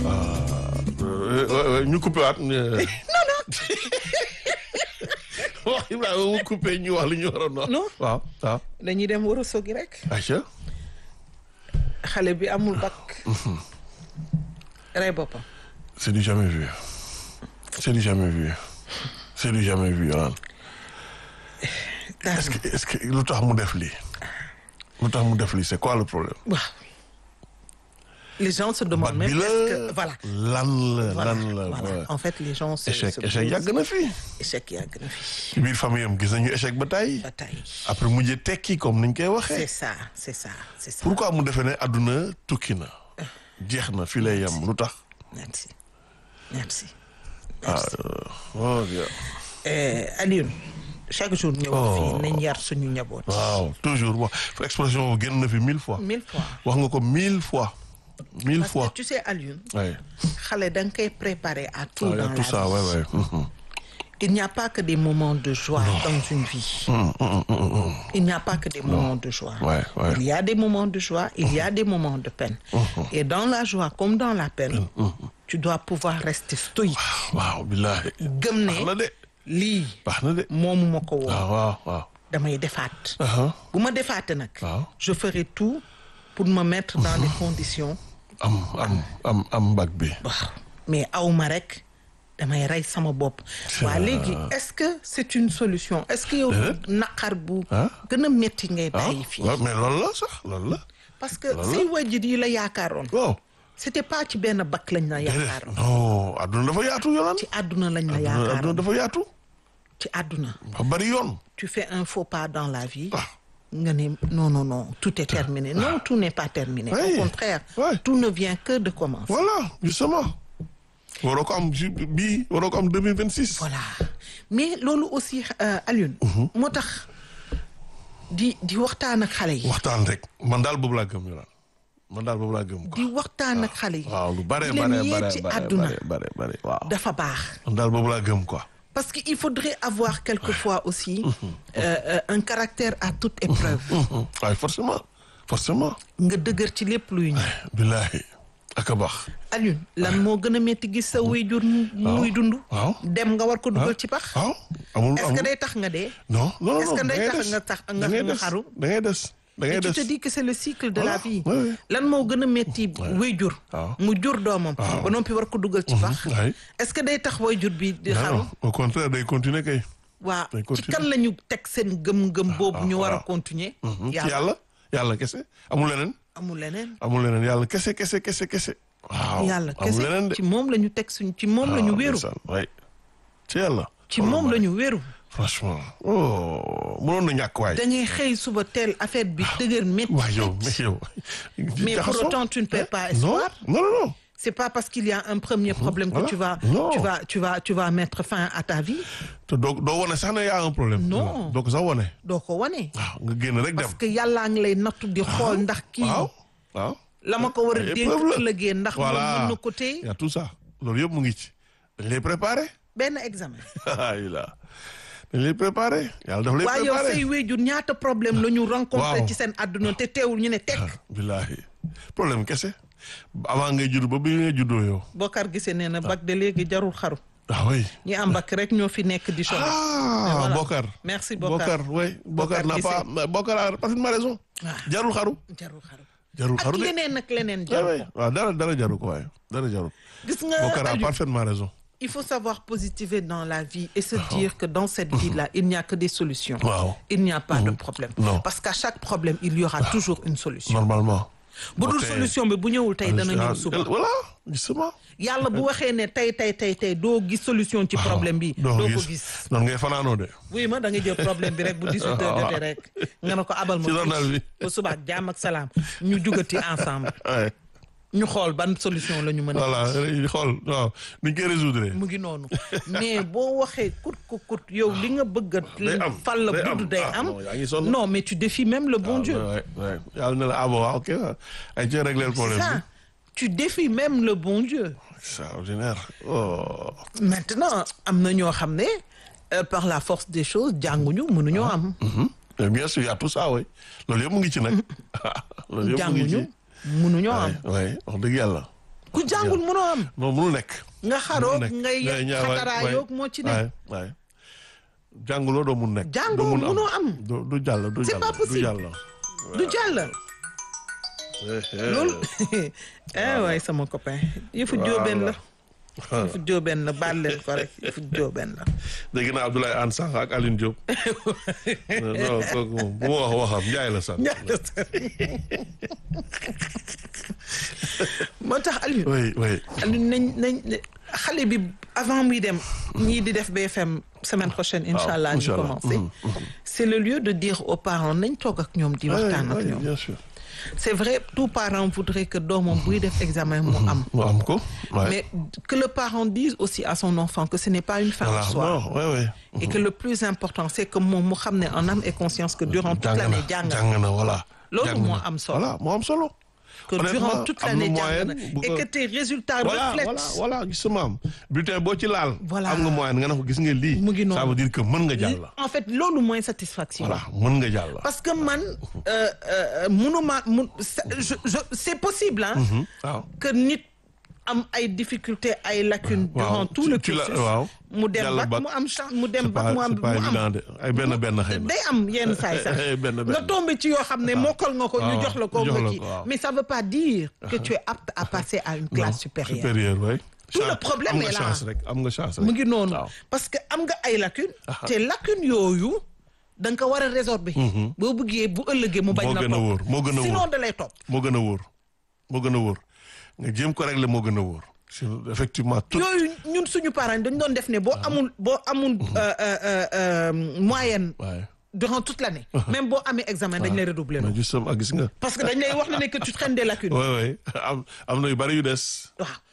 ñu coupé waat. non non. wax Ibrahima mu coupé ñu wax li ñu waroon wax. non waaw waaw. dañuy dem war a sogi rek. ayca. xale bi amul bac. rey boppam. c'est du jamais vu. c'est du jamais vu. c'est du jamais vu Yolande. est-ce que est-ce que lu tax mu def lii. lu tax mu def lii c'est quoi le problème. waaw. les gens se demandent même est-ce que voilà. lan la voilà lan la. voilà en fait les gens. se échec se échec posent- yàgg na fi. échec yàgg na fi. ci biir famille am gis nañu échec ba tey. ba tey. après mujjee tekki comme niñ koy c'est waxee. ça c'est ça c'est ça. pourquoi mu defee ne àdduna tukki na. jeex na fii lay yem lu tax. merci merci. ah oh bien. Eh, Alioune chaque jour ñëw fii nañ yar suñu njaboot. waaw toujours wax expression génn na fi mille fois. mille fois. wax nga ko mille fois. mille parce fois. que tu sais Alioune. oui. xale da nga koy préparer à tout Ah, il y dans a la tout ça vie. ouais ouais. Mhm. Il n'y a pas que des moments de joie dans une vie. Il n'y a pas que des moments de joie. Ouais, ouais. Il y a des moments de joie, il y a des moments de peine. Et dans la joie comme dans la peine, tu dois pouvoir rester stoïque. waaw billahi. gëm baax na ne de. lii baax na de. moomu ma ko woon waaw waaw waaw. damay defaat. Aha. bu ma defaatee nag. Waaw. je ferai tout pour me mettre dans les conditions. am am am am mbag bi. waaw mais awma rek damay rey sama bopp. waa léegi est-ce que c'est une solution est-ce que yow naqar bu. Ah. gën a métti ngay ah bàyyi fii. waaw mais loolu la sax loolu la. parce que loolu la. say wajjit yi la yaakaaroon. waaw. c'était pas ci benn bakk lañ la déedéet yaakaaroon. non adduna dafa yaatu yolaan. ci àdduna lañ la adduna adduna yaakaaroon dafa yaatu. ci àdduna. ba bari yoon. tu fais un faux pas dans la vie. ah nga ne non non non tout est terminé non tout n'est pas terminé. Oui. au contraire. Oui. tout ne vient que de commencer. voilà justement. waroo ko am ju bii waroo ko am deux mille vingt six. voilà mais loolu aussi euh, Alioune. moo tax di di waxtaan ak xale yi. waxtaan rek man daal boobu laa gëm yolaan man daal boobu laa gëm di quoi. waxtaan ak xale yi. waaw lu bare di bare leen yee bare ci bare àdduna bare bare bare waaw. dafa baax. man daal boobu laa gëm quoi. parce que il faudrait avoir quelquefois aussi euh, euh, un caractère à toute épreuve. waaye forcément forcément. nga dëgër ci lépp luy ñëw. billahi ak a baax. Alioune lan moo gën a métti gis sa waajur mu- muy dund. waaw. dem nga war ko dugal ci pax. waaw amul est-ce que amul day tax nga dee. non non non est-ce que da day ngay tax des. nga tax nga da ngay nga des. xaru. da ngay des da ngay Et tu des. te dis que c'est le cycle de la Voilà. vie. Oui, oui. lan moo gën a métti waajur. waaw. mu jur doomam. ba noppi war ko dugal ci pax. waay. est-ce que day tax waajur bi di non xaru. non au contraire day continuer kay. waaw day ci continuer. kan la ñu teg seen gëm-gëm boobu ñu war a waaw. continuer. ci yàlla yàlla yàlla kese amul leneen. amul leneen. amul leneen yàlla kese kese kese kese. waaw yàlla amul leneen de. kese ci moom la ñu teg suñ ci moom la ñu wéeru. waay ci yàlla. ci moom la ñu wéeru. franchement oh mënoon na ñàkk waay. da ngay xëy suba teel affaire bi dëgër métti. waay yow mais yow. mais pour jaxasoo. autant tu ne perds pas non espoir. non non non. C'est pas parce qu'il y a un premier problème que Voilà. tu vas, Non. tu vas, tu vas, tu vas mettre fin à ta vie. te doo doo wane sax ne y a un problème. Non. doo ko sax wane. doo ko wane. waaw nga génn rek dem. parce que yàllaa ngi lay nattu di xool ndax kii waaw waaw. la ma ko war a Ay dénk épreuve la. ëllëgee ndax moom voilà mën na ko téye y a tout ça loolu yëpp mu ngi ci. dañ lay préparé. benn examen. ay la dañ lay préparé. yàlla daf lay waaye yow préparé. say wéjur ñaata problème la ñu rencontré Waaw. ci seen àdduna te teewul ñu ne tekk. billahi problème kese. avant ngay judd ba bi ngay juddoo yow. Bokar gisee nee na bac de léegi jarul xaru. ah oui. ñi am bac rek ñoo fi nekk di chômer. ah voilà. Bokar. Merci, Bokar. Bokar oui Bokar Bokar n'a Guissé. pas Bokar a parfaitement raison. Ah. jarul xaru. jarul xaru. jarul ak xaru de. leneen ak leneen oui jarul oui ko. waaw dara dara jaru ko waaye dara jaru. gis nga Bokar a Aliou, parfaitement raison. il faut savoir positiver dans la vie et se dire que dans cette vie-là, il n'y a que des solutions. Waaw. Il n'y a pas de problème. Non. Parce qu'à chaque problème, il y aura toujours une solution. normalement. bu dul Ok. solution bi bu ñëwul tey dana ñëw Ah, suba. voilà justement. yàlla bu waxee ne tey tey tey tey doo gis solution ci problème bi. doo doo ko ko gis gis. noonu ngay fanaanoo de. oui ma da nga jël problème bi rek bu 18 heures jotee rek nga ne ko abal ma Ci journal bi. ba suba ak jàmm ak salaam ñu jugati ensemble Ouais. ñu xool ban solution la ñu mën a. voilà xool waaw nuñ koy résoudre. mu ngi noonu mais boo waxee kut ku kut yow li nga bëgg a. Day am, fal la day am. budd day Ah, am. non, yaa ngi sonn. non mais tu défies même le bon Dieu. Ouais, ouais. yàlla ne la ah bon ah, ok ay ci régler le c'est problème ça tu défies même le bon Dieu. extraordinaire oh. maintenant am na ñoo xam ne euh, par la force des choses jànguñu mënuñoo am. Mhm. Mais bien sûr y a tout ça oui loolu yëpp mu ngi ci nag. loolu yëpp mu ngi jànguñu ci. mënuñoo am. oui wax dëgg yàlla. ku jàngul mënoo am non mënul nekk. nga xaroog mënul nekk. ngay ngay ñaaw waay, xataraayoog moo ci ne waay waay jànguloo doo mun nekk. Jàngoo doo mun mënoo am. du du jàll du C'est jàll pas du possible. jàll. du jàll Eh, eh. loolu eh waay sama copain yëfu jóobeen la yëfu jóobeen la baal leen ko rek yëfu jóobeen la dégg naa Abdoulaye Anne Sànq ak Aline Diop. non kooku moom bu ma wax waxam Njaay la sax. moo tax Aliou oui oui. Aliou nañ nañ xale bi avant muy dem ñii di def BFM semaine prochaine incha allah ñu incha allah. commencé c'est le lieu de dire aux parents nañ toog ak ñoom di waxtaan ak oui, ñoom bien sûr. c'est vrai tout parent voudrait que doomam buy def examen mu am mu am ko. waay. mais que le parent dise aussi à son enfant que ce n'est pas une fin en voilà soi non oui oui. et que le plus important c'est que moom mu xam ne en âme et conscience que durant toute jàng na l'année jàng na jàng na voilà. Loolu jàng moo na. am solo. voilà moo am solo. que Honnêtement, durant toute am na l'année jàng moyenne na bu et ko- que tes résultats voilà reflètent voilà voilà gisuma am bulletin boo ci laal. Voilà. am nga moyen nga ne ko gis nga lii. Mu ngi noonu. ça veut dire que mën nga jàll. en fait loolu mooy satisfaction voilà mën nga jàll. parce que man euh, euh, mënuma mun c'est- je, je, c'est possible hein waaw. que nit am ay difficultés ay lacunes waaw. durant tout Tu- le tu la- cursus waaw. mu dem Jàll bac bac. mu am chance mu dem c'est bac pas mu am c'est pas mu am évident de ay benn benn xëy na. day am yenn saay sax benn benn. nga tombé ci yoo xam ne mokkal nga ko ñu waaw, jox la ko jox nga la kii ko, waaw. mais ça veut pas dire que tu es apte à passer à une classe supérieure supérieur oui. Tout le problème am nga est là. chance rek am nga chance rek. mu ngi noonu waaw. parce que am nga ay lacunes te lacunes yooyu da nga ko war a résorber boo bëggee bu ëllëgee mu bañ moo la gën a wóor moo gën a sinon wóor da lay topp moo gën a wóor moo gën a wóor nga jéem ko régler moo gën a wóor. Sur- effectivement tout. yooyu ñun suñu parents yi dañu doon def ne boo amul boo amul euh, euh, euh, euh, moyenne waaye durant toute l'année même boo amee examen dañ lay redoubler mais justement gis nga. parce que dañ lay wax ne ne que tu traînes des lacunes oui oui am am na yu bari yu des. waaw